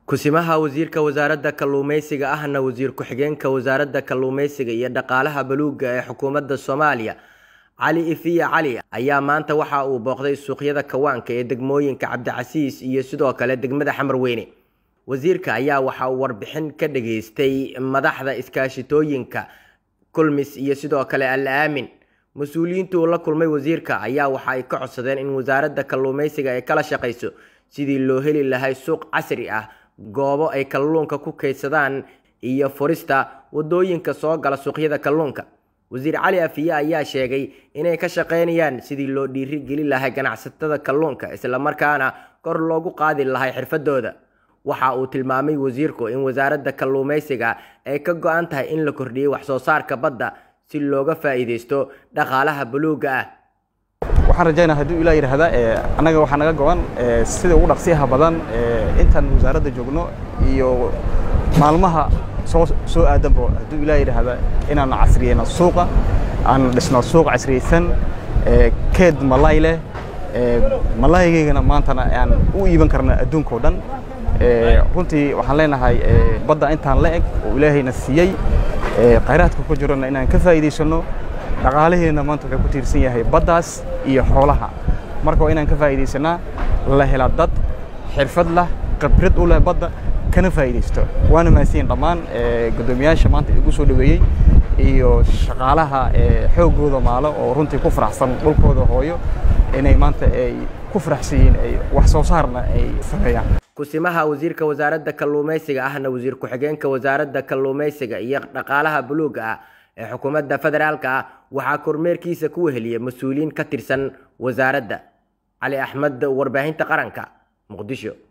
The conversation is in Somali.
Ku-simaha Wasiirka Wasaaradda Kalluumeysiga ahna Wasiir Ku-xigeenka Wasaaradda Kalluumeysiga iyo Dhaqaalaha Buluugga ee Xukuumadda Soomaaliya Cali Ifiya Cali ayaa maanta waxa uu booqday suuqyada kawaanka ee degmooyinka Cabdicasiis iyo sidoo kale degmada Xamarweyne. Wasiirka ayaa waxa uu warbixin ka dhageystay madaxda iskaashatooyinka Kulmis iyo sidoo kale Al Aamin. Mas-uuliyiinta uu la kulmay wasiirka ayaa waxa ay ka codsadeen in wasaaradda kalluumeysiga ay kala shaqeyso sidii loo heli lahaa suuq casri ah goobo ay kalluunka ku kaydsadaan iyo furista wadooyinka soo gala suuqyada kalluunka wasiir cali afiye ayaa sheegay inay ka shaqeynayaan sidii loo dhiiri gelin lahaa ganacsatada kalluunka islamarkaana kor loogu qaadi lahaa xirfadooda waxa uu tilmaamay wasiirku in wasaaradda kalluumeysiga ay ka go-an tahay in la kordhiyey wax soo saarka badda si looga faa'iideysto dhaqaalaha buluugga ah waxaan rajaynaa hadduu ilaa yidhaahda annaga waxaa naga go-an sida ugu dhaqsiyaha badan intaan wasaaradda joogno iyo maalmaha soo soo aadanba hadduu ilaa yidhaahda inaan casriyeyno suuqa aan dhisno suuq casriyeysan keed malay leh malaygaygana maantana aan u iiban karna adduunka oo dhan runtii waxaan leenahay badda intaan la eg oo ilaahayna siiyey khayraadka ku jirana inaan ka faa'iidaysano dhaqaalaheena maanta wuxuu ku tiirsan yahay baddaas iyo xoolaha marka waa inaan ka faa'iidaysanaa la hela dad xirfad lah khibrad u leh badda kana faa'iidaysto waana mahadsanyihin dhammaan guddoomiyaasha maanta igu soo dhaweeyey iyo shaqaalaha xooggooda maalo oo runtii ku faraxsan dhulkooda hooyo inay maanta ay ku faraxsan yihiin ay wax soo saarna ay sameeyaan ku-simaha wasiirka wasaaradda kalluumeysiga ahna wasiir ku-xigeenka wasaaradda kalluumeysiga iyo dhaqaalaha buluugga ah ee xukuumadda federaalka ah waxaa kormeerkiisa ku weheliyay mas-uuliyiin ka tirsan wasaaradda cali axmed warbaahinta qaranka muqdisho